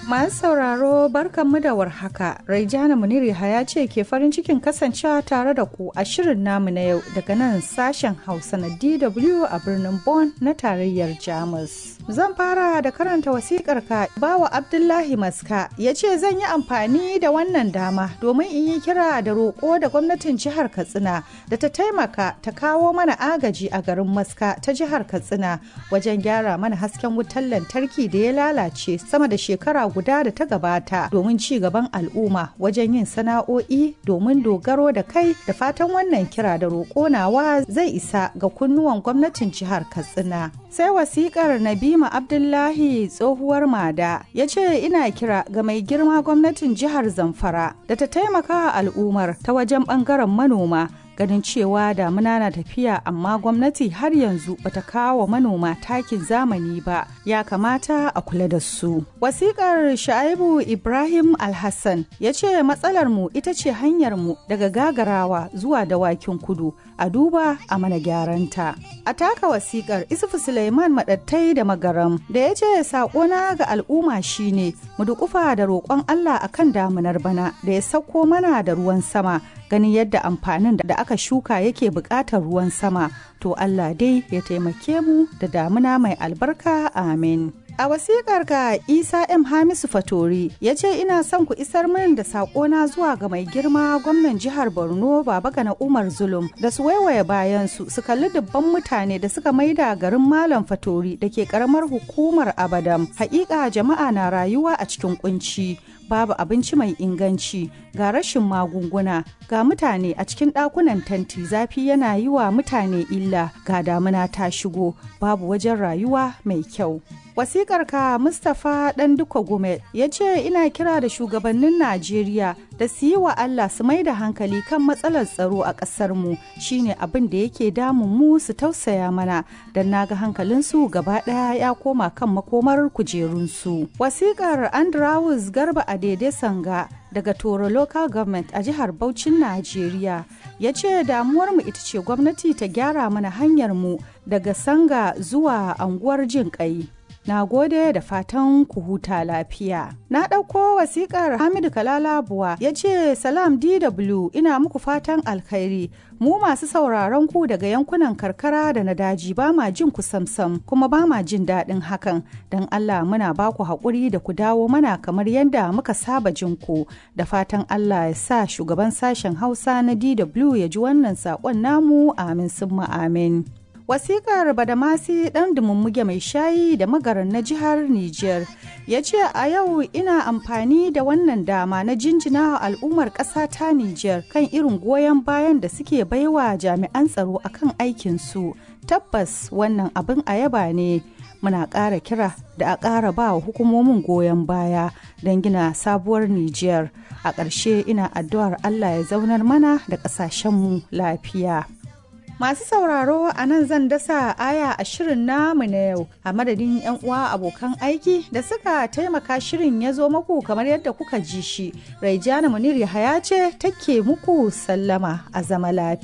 Masu sauraro barkanmu da warhaka. Raijana Muniri ya ce ke farin cikin kasancewa tare da ku a shirin namu na yau daga nan sashen Hausa na DW a birnin Bonn na tarayyar Jamus. Zan fara da karanta wasikar ka bawa Abdullahi Maska ya ce zan yi amfani da wannan dama domin in yi kira da roƙo da gwamnatin jihar Katsina da ta taimaka ta kawo mana agaji a garin Maska ta jihar Katsina wajen gyara mana hasken wutar lantarki da ya lalace sama da shekara guda da ta gabata domin ci gaban al'umma wajen yin sana'o'i domin dogaro da kai da fatan wannan kira da roƙo nawa zai isa ga kunnuwan gwamnatin jihar Katsina. Sai wasikar Nabima Abdullahi tsohuwar Mada ya ce ina kira ga mai girma gwamnatin jihar Zamfara da ta taimaka al'ummar ta wajen ɓangaren manoma ganin cewa damuna na tafiya amma gwamnati har yanzu bata kawo manoma takin zamani ba ya kamata a kula da su wasikar sha'ibu ibrahim alhassan ya ce matsalar mu ita ce hanyar mu daga gagarawa zuwa dawakin kudu a duba a mana gyaranta a taka wasikar isufu suleiman madattai da magaram da ya ce sakona ga al'umma shine mu dukufa da roƙon allah akan damunar bana da ya sauko mana da ruwan sama ganin yadda amfanin da aka shuka yake buƙatar ruwan sama to Allah dai ya taimake mu da damuna mai albarka amin. A wasikar ka Isa M Hamisu Fatori ya ce ina son ku isar min da saƙona zuwa ga mai girma gwamnan jihar Borno Baba Gana Umar Zulum da su waiwaye bayan su su kalli dubban mutane da suka maida garin Malam Fatori da ke karamar hukumar Abadam. Haƙiƙa jama'a na rayuwa a cikin kunci. babu abinci mai inganci ga rashin magunguna ga mutane a cikin ɗakunan tanti zafi yana yi wa mutane illa ga damuna ta shigo babu wajen rayuwa mai kyau wasikar ka mustapha ɗan duka gume ya ce ina kira da shugabannin najeriya da su yi wa allah su mai da hankali kan matsalar tsaro a ƙasar mu shine abin da yake damun mu su tausaya mana don naga hankalinsu gaba ɗaya ya koma kan makomar kujerunsu wasikar andrawus garba a daidai sanga daga toro local government a jihar Bauchin Najeriya ya ce damuwarmu ita ce gwamnati ta gyara mana hanyar mu daga sanga zuwa anguwar jin kai. Na gode da fatan ku huta lafiya. Na ɗauko wasiƙar Hamidu Kalalabuwa ya ce Salam DW ina muku fatan alkhairi. Mu masu sauraron ku daga yankunan karkara da na daji ba ma jin ku samsam kuma ba ma jin daɗin hakan. Don Allah muna ba ku haƙuri da ku dawo mana kamar yadda muka saba jin ku. Da fatan Allah ya sa shugaban sashen Hausa na DW ya ji wannan saƙon namu amin summa amin. wasikar badamasi dan dumummuge mai shayi da magaran na jihar Nijar ya ce a yau ina amfani da wannan dama na jinjina al'ummar ƙasa ta Nijar kan irin goyon bayan da suke baiwa jami'an tsaro akan aikinsu tabbas wannan abin a yaba ne muna ƙara kira da a ƙara ba wa hukumomin goyon baya don gina sabuwar Nijar a ƙarshe ina addu'ar Allah ya zaunar mana da ƙasashenmu lafiya. Masu sauraro a nan zan dasa aya a shirin namu na yau a madadin 'yan uwa abokan aiki da suka taimaka shirin ya zo muku kamar yadda kuka ji shi. Raijana Munir Yahaya ce take muku sallama a zama lafiya.